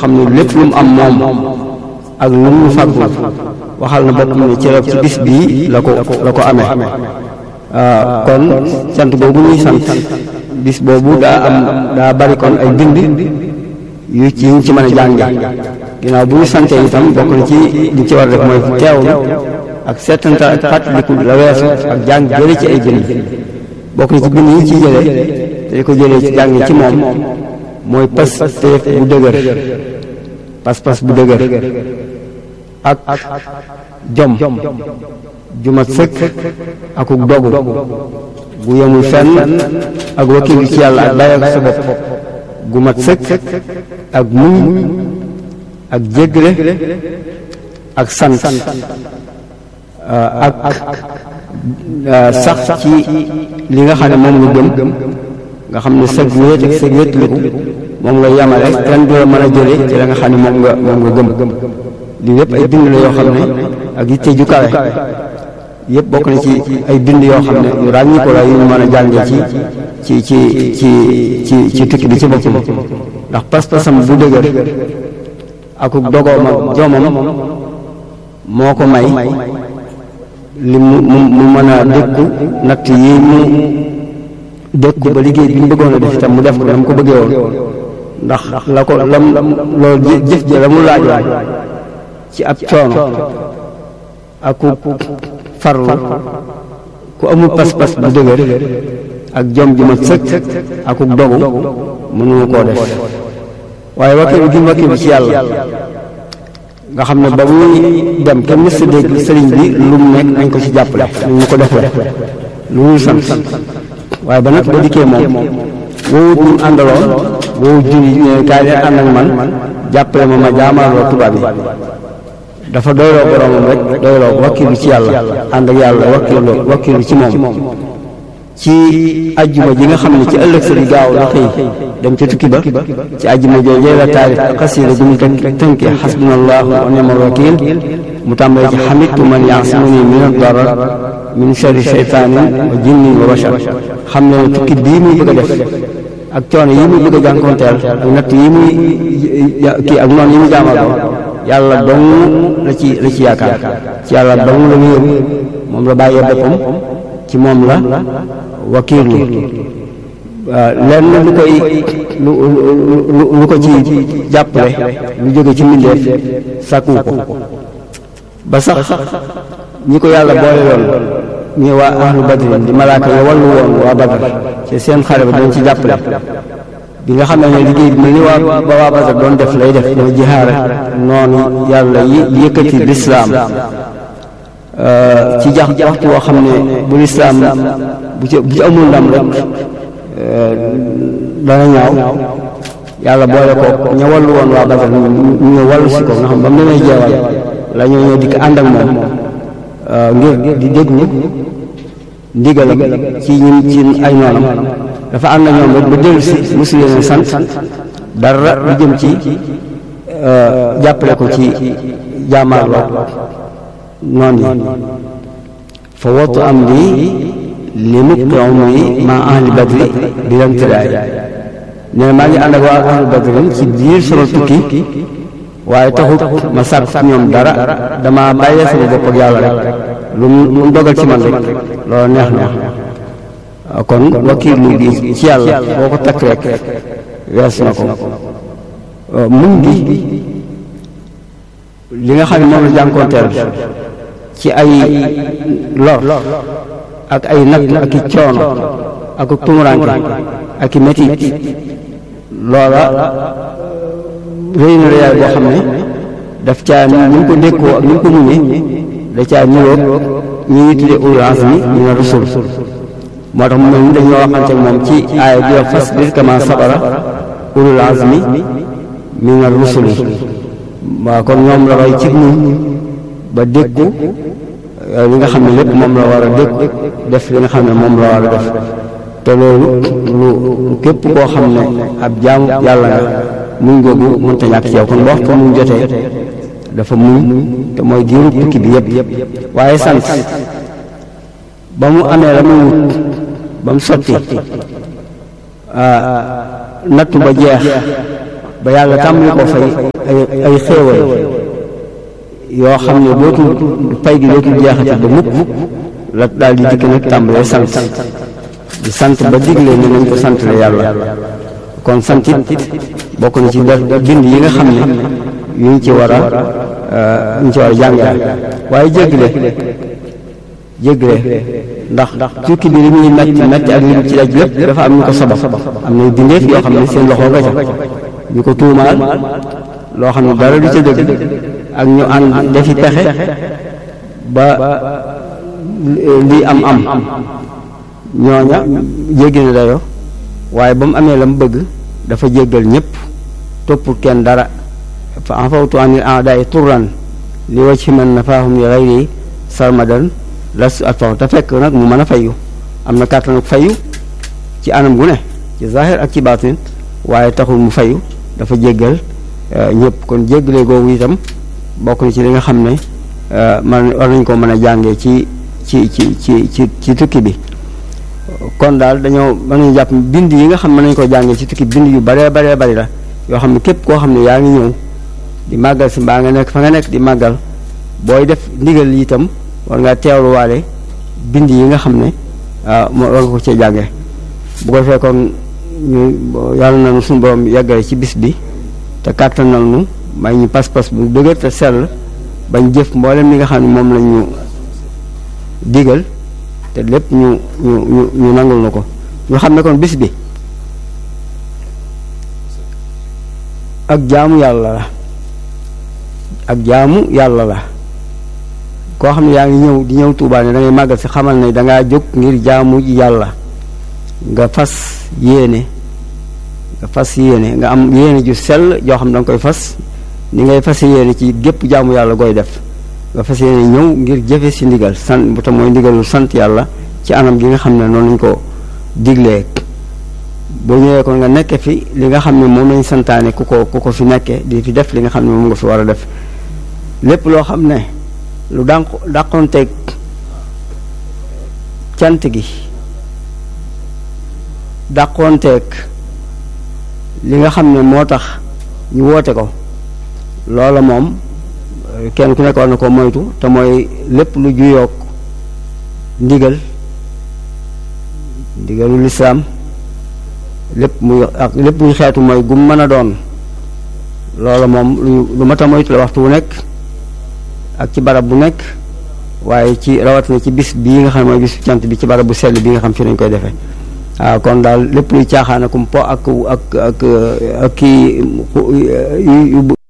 xam ne lépp lu mu am moom ak lu mu fàggul waxal na boppam ne ci ci bis bii la ko la ko amee kon sant boobu ñuy sant bis boobu daa am daa bari kon ay bind yu ci ñu ci mën a jànge ginnaaw bu ñu santee itam bokk na ci li ci war def mooy teewlu ak seetanta ak fàttaliku la weesu ak jàng jële ci ay bind bokk na ci bind yi ci jële te di ko jëlee ci jàng ci moom mooy pas téef bu dëgër pas-pas bu dëgër ak jom jumat sëkk akuk dogu gu yemul fenn ak wakkilu ci yàlla ak bàyyi ak sa bopp gu mat sëkk ak muñ ak jéggale ak sant ak sax ci li nga xam ne moom nga gëm nga xam ne sëg wéet ak sëg wéetliku moom nga yamale kenn du la mën a jële ci la nga xam ne moom nga moom nga gëm lii yépp ay bind la yoo xam ne ak yitte ju kawe yëpp bokk na ci ay bind yoo xam ne yu ràññi ko la yu ñu mën a jànge ci ci ci ci ci ci tukki bi ci boppam ndax pas-pasam bu dëgër akuk dogoom ak jomam moo ko may li mu mu mën a dékku natt yi mu dékku ba liggéey bi mu bëggoon a def itam mu def ko na mu ko bëggee woon ndax la ko lam loolu jëf ja la mu laajoon ci ab coono akuk farlu ku amul pas-pas bu dëgër ak jom ju mat sëkk akuk dogu mënuma koo def waaye wakkilu gi wakkilu ci yàlla nga xam ne ba muy dem kenn mës a dégg sëriñ bi lu mu nekk nañ ko ci jàppale lu ñu ko defee lu ñu sant waaye ba nag ba dikkee moom woowut ñu àndaloon woowut julli ne kaay leen ànd ak man jàppale ma ma jaamaaloo tubaab yi dafa doyloo boromam rek doyloo wakkilu ci yàlla ànd ak yàlla wakkilu wakkilu ci moom ci ajjuma ji nga xam ne ci ëllëg sa di gaaw la xëy dem ca tukki ba ci ajjuma joojee la taarif xasiida gu mu tënke xasbunallahu wa ni'mal wakiil mu tàmbalee ci xamitu man yaasimuni min ad-darar min sharri shaytaanin wa jinnin wa bashar xam ne tukki bii muy bëgg a def ak coono yi muy bëgg a jànkoonteel ak natt yi muy kii ak noonu yi muy jaamaloo yàlla dong la ci la ci yaakaar ci yàlla dong la wéeru moom la bàyyee boppam ci moom la wakiirlu lenn lu koy lu lu ko ci jàppale lu jóge ci mbindeef sàkku ko ba sax ñi ko yàlla boole loon ñi waa ahlu badrin di malaaka ya wallu woon waa badr ci seen xare ba dañ ci jàppale bi nga xam ne liggéey bi ni waa ba waa badr doon def lay def mooy jihaare noonu yàlla yi yëkkati lislaam ci jax waxtu woo xam ne bu lislaam bu ci bu ci amul ndam rek dana ñaaw yàlla boole ko ña wallu woon waa Badar ñu ñëw wallu si ko nga xam ba mu demee jeewal la ñoo ñëw dikk ànd ak moom ngir di déglu ndigalam ci ñun ci ay noonam dafa ànd ak ñoom rek ba dellu si mosu leen sant dara lu jëm ci jàppale ko ci jaamaarloo noon yi fa wottu am di li mukki umri ma ahli badri bi lam tiraay nee na maa ngi ànd ak waa ahli badri ci biir sama tukki waaye taxut ma sàkk ci ñoom dara dama bàyyee sama bopp ak yàlla rek lu mu dogal ci man rek loolu neex na kon wakiilu gi ci yàlla boo ko takk rek wees na ko muñ gi li nga xam ne moom la jànkoonteel ci ay lor ak ay natt ak i coono ak tumuranke ak i metit loola réy na réyaay boo xam ne daf caa ni ñu ko dékkoo ak ni ñu ko muñee da caa ñëwoog ñi ñuy tuddee ulul azmi mina rusul moo tax mu mel ni dañoo waxante moom ci aaya bi wax fasbir kama sabara ulul azmi mina rusul waaw kon ñoom la roy ci muñ ba dékku li nga xam ne lépp moom la war a dékku def li nga xam ne moom la war a def te loolu lu képp koo xam ne ab jaamu yàlla nga muñ googu mënta ñàkk ci yow kon waxtu muñ jotee dafa muñ te mooy diiru tukki bi yëpp waaye sant ba mu amee la muy wut ba mu sotti nattu ba jeex ba yàlla tàmbali ko fay ay ay xéewal yoo xam ne dootul pay gi dootul jeexati ba mukk la daal di dikk nag tàmbalee sant di sant ba digle ne nañ ko sant la yàlla kon sant it bokk na ci bind yi nga xam ne yu ñu ci war a yu ñu ci war a jàngale waaye jéggale jéggale ndax tukki bi li muy metti metti ak li ci daj lépp dafa am ñu ko sabab am na bindeef yoo xam ne seen loxo nga ca ñu ko tuumaal loo xam ne dara du ca dëgg ak ñu ànd defi pexe ba lii am am ñooña jéggi na dayo waaye ba mu amee la mu bëgg dafa jéggal ñëpp toppul kenn dara fa afawtu anil a'da'i turran li wajhi man nafaahum li ghayri sarmadan las at faw te fekk nag mu mën a fayu am na kàttan ak fayu ci anam gu ne ci zahir ak ci baatin waaye taxul mu fayu dafa jéggal ñëpp kon jéggale googu itam bokk na ci li nga xam ne man war nañ ko mën a jàngee ci ci ci ci ci ci tukki bi kon daal dañoo mën nañu jàpp bind yi nga xam mën nañu ko jàngee ci tukki bind yu baree baree bari la yoo xam ne képp koo xam ne yaa ngi ñëw di màggal si mbaa nga nekk fa nga nekk di màggal booy def ndigal yi itam war ngaa teewluwaale bind yi nga xam ne moo war nga ko cee jànge bu ko fekkoon ñu yàlla na nu suñu borom yeggale ci bis bi te kàttanal nu may ñu pas-pas bu dëgër te sell bañ jëf mboolem li nga xam ne moom lañ ñu digal te lépp ñu ñu ñu ñu nangul na ko ñu xam ne kon bis bi ak jaamu yàlla la ak jaamu yàlla la koo xam ne yaa ngi ñëw di ñëw Tuubaa ne da ngay màggal si xamal ne dangaa jóg ngir jaamu yàlla nga fas yéene nga fas yéene nga am yéene ju sell joo xam da nga koy fas ni ngay fas yéene ci gépp jaamu yàlla gooy def nga fas yéene ñëw ngir jëfe si ndigal sant bu tam mooy ndigalul sant yàlla ci anam gi nga xam ne noonu lañ ko diglee boo ñëwee kon nga nekke fi li nga xam ne moom lañ santaane ku ko ku ko fi nekke di fi def li nga xam ne moom nga fi war a def lépp loo xam ne lu dànq dàqonteeg cant gi dàqonteeg li nga xam ne moo tax ñu woote ko loola moom kenn ku nekk war na ko moytu te mooy lépp lu juyoog ndigal ndigalu lislaam lépp muy ak lépp muy xeetu mooy gum mën a doon loola moom lu lu mat a moytu la waxtu wu nekk ak ci barab bu nekk waaye ci rawatina ci bis bii nga xam ne mooy bisu cant bi ci barab bu sell bi nga xam fi nañ koy defee waaw kon daal lépp luy caaxaan akum po ak ak ak ak kii